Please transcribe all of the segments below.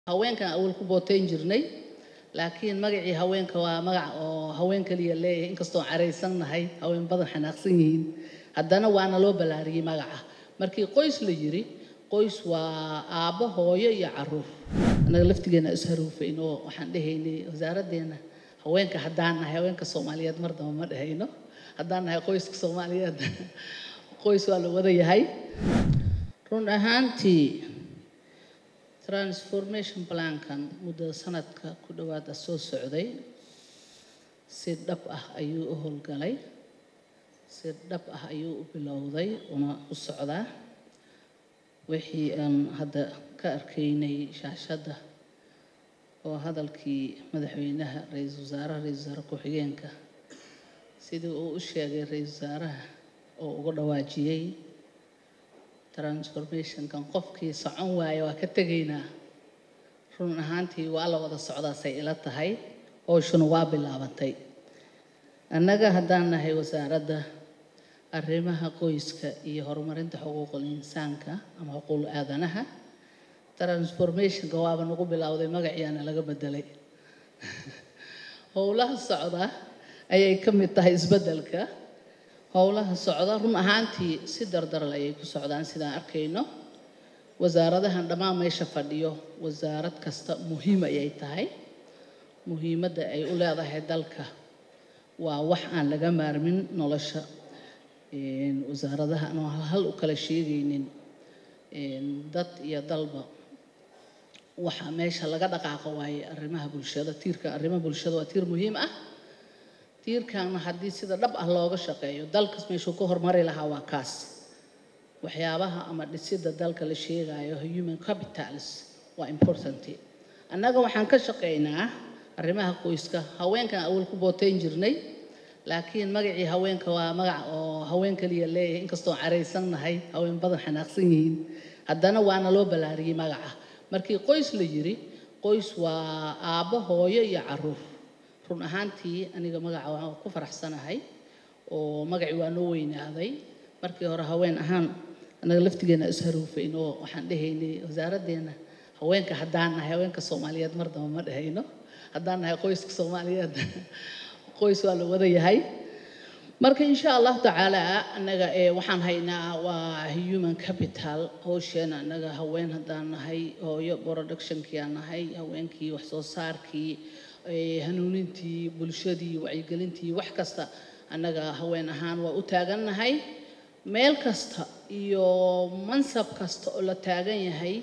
haweenkan awal ku bootayn jirnay laakiin magacii haweenka waa magac oo haween kaliya leeyahay inkastoo caraysannahay haween badan xanaaqsan yihiin haddana waana loo ballaariyey magaca markii qoys la yiri qoys waa aabbo hooyo iyo caruur annaga laftigeena isharuufayn oo waxaan dhehaynay wasaaraddeena haweenka haddaan nahay haweenka soomaaliyeed mar damba ma dhehayno haddaan nahay qoyska soomaaliyeed qoys waa la wada yahay run ahaantii transformation plankan muddo sanadka ku dhowaada soo socday si dhab ah ayuu u howlgalay si dhab ah ayuu u bilowday una u socdaa wixii aan hadda ka arkaynay shaashadda oo hadalkii madaxweynaha ra-iisul wasaaraha ra-isul wasaare ku-xigeenka sidii uu u sheegay ra-iisul wasaaraha oo uga dhawaajiyey transformationkan qofkii socon waaya waa ka tegaynaa run ahaantii waa la wada socdaasay ila tahay howshuna waa bilaabatay annaga haddaan nahay wasaaradda arrimaha qoyska iyo horumarinta xuquuqul insaanka ama xuquuqul aadanaha transformationka waaba nagu bilowday magaciyaana laga bedelay howlaha socda ayay ka mid tahay isbeddelka howlaha socda run ahaantii si dardaral ayay ku socdaan sidaan arkayno wasaaradahan dhammaan meesha fadhiyo wasaarad kasta muhiim ayay tahay muhiimadda ay u leedahay dalka waa wax aan laga maarmin nolosha wasaaradaha anoo hal u kala sheegaynin dad iyo dalba waxaa meesha laga dhaqaaqo waaye arrimaha bulshada tiirka arrimaha bulshada waa tiir muhiim ah tiirkaana haddii sida dhab ah looga shaqeeyo dalkas meeshuu ka hormari lahaa waa kaas waxyaabaha ama dhisidda dalka la sheegayo human capitals waa important annaga waxaan ka shaqeynaa arrimaha qoyska haweenkan awal ku bootayn jirnay laakiin magacii haweenka waa magac oo haween kaliya leeyahay inkastoo caraysannahay haween badan xanaaqsan yihiin haddana waana loo ballaariyey magaca markii qoys la yiri qoys waa aabbo hooyo iyo caruur run ahaantii aniga magaca waan ku faraxsanahay oo magacii waa noo weynaaday markii hore haween ahaan annaga laftigeena isharuufayn oo waxaan dhehaynay wasaaraddeena haweenka haddaan nahay haweenka soomaaliyeed mar damba ma dhehayno haddaan nahay qoyska soomaaliyeed qoys waa la wada yahay marka insha allahu tacaala annaga waxaan haynaa waa human capital howsheena annaga haween haddaan nahay hooyo productionkii aan nahay haweenkii wax soo saarkii hanuunintii bulshadii wacyigelintii wax kasta annaga haween ahaan waa u taagannahay meel kasta iyo mansab kasta oo la taagan yahay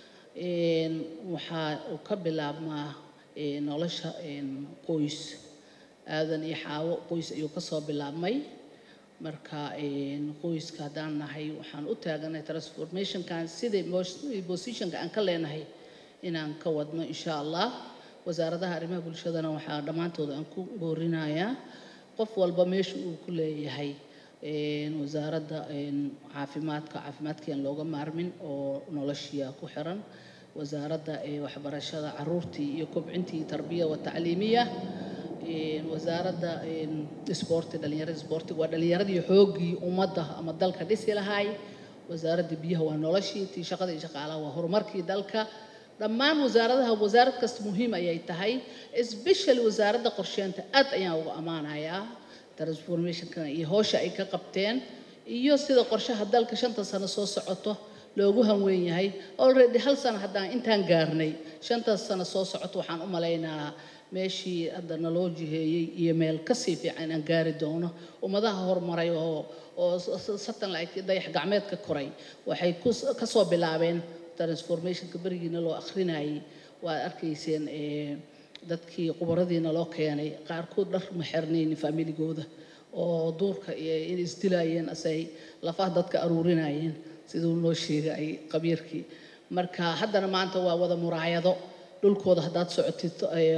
waxaa uu ka bilaabmaa nolosha qoys aadan iyo xaawo qoys ayuu kasoo bilaabmay marka qoyska haddaan nahay waxaan u taagannahay transformationkan sidai positionka aan ka leenahay inaan ka wadno insha allah wasaaradaha arrimaha bulshadana waxaa dhammaantood aan ku boorinayaa qof walba meesha uu ku leeyahay wasaaradda caafimaadka caafimaadkiiaan looga maarmin oo noloshiia ku xiran wasaaradda waxbarashada caruurtii iyo kobcintii tarbiya wa tacliimiya wasaaradda isboorti dhalinyarada isboortiga waa dhalinyaradii xooggii ummadda ama dalka dhisi lahaay wasaaradda biyaha waa noloshii tii shaqada iyo shaqaalaha waa horumarkii dalka dhammaan wasaaradaha wasaarad kasta muhiim ayay tahay especially wasaaradda qorsheynta aad ayaan uga ammaanayaa transformationka iyo howsha ay ka qabteen iyo sida qorshaha dalka shanta sano soo socoto loogu hanweyn yahay already hal sano haddaan intaan gaarnay shantaas sano soo socoto waxaan u malaynaa meeshii hadda naloo jiheeyey iyo meel kasii fiican inaan gaari doono ummadaha horumaray oo oo satellite dayax gacmeedka koray waxay kasoo bilaabeen transformationka berigiina loo akrinayay waad arkayseen dadkii qubaradiina loo keenay qaarkood dhar ma xirnaynin familigooda oo duurka in isdilaayeen asay lafaha dadka aruurinayeen siduu noo sheegay qabiirkii marka haddana maanta waa wada muraayado dhulkooda haddaad socotid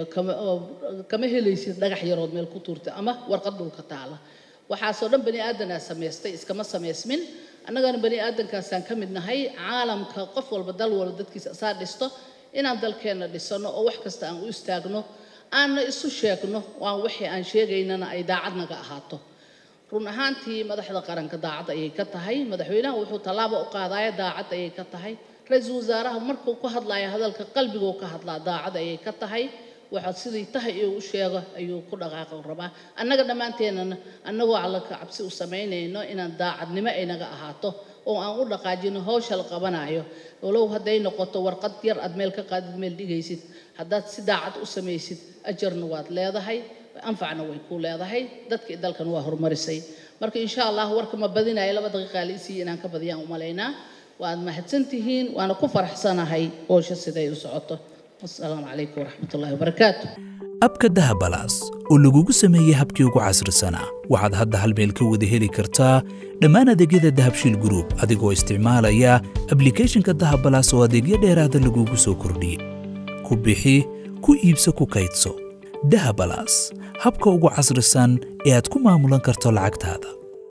kama helaysid dhagax yarood meel ku tuurtay ama warqad dhulka taala waxaasoo dhan bani aadanaa samaystay iskama samaysmin annagana bani aadankaasaan ka mid nahay caalamka qof walba dal walba dadkiisa asaa dhisto inaan dalkeenna dhisano oo wax kasta aan u istaagno aanna isu sheegno waan wixii aan sheegaynana ay daacad naga ahaato run ahaantii madaxda qaranka daacad ayay ka tahay madaxweynaha wuxuu tallaabo u qaadaya daacad ayay ka tahay ra-iisul wasaaraha markuu ku hadlayo hadalka qalbiguu ka hadlaa daacad ayay ka tahay waxaad sidii tahay iyo u sheego ayuu ku dhaqaaqo rabaa annaga dhammaanteennana annagoo allanka cabsi u samaynayno inaan daacadnimo ay naga ahaato oo aan u dhaqaajino hawsha la qabanayo walow hadday noqoto warqad yar aad meel ka qaadid meel dhigaysid haddaad si daacad u samaysid ajarna waad leedahay anfacna way ku leedahay dadkii dalkan waa horumarisay marka insha allah warka ma badinayo laba daqiiqa liisii inaan ka badiyaan u malaynaa waad mahadsantihiin waana ku faraxsanahay howsha siday u socoto wasalaamu calaykum waraxmatullahi wabarakaatu abka dahabalaas oo lagugu sameeyey habkii ugu casrisanaa waxaad hadda hal meel ka wada heli kartaa dhammaan adeegyada dahabshiil group adigoo isticmaalaya ablicathonka dahabalaas oo adeegyo dheeraada lagugu soo kordhiyey ku bixi ku iibso ku kaydso dahabalaas habka ugu casrisan ee aad ku maamulan karto lacagtaada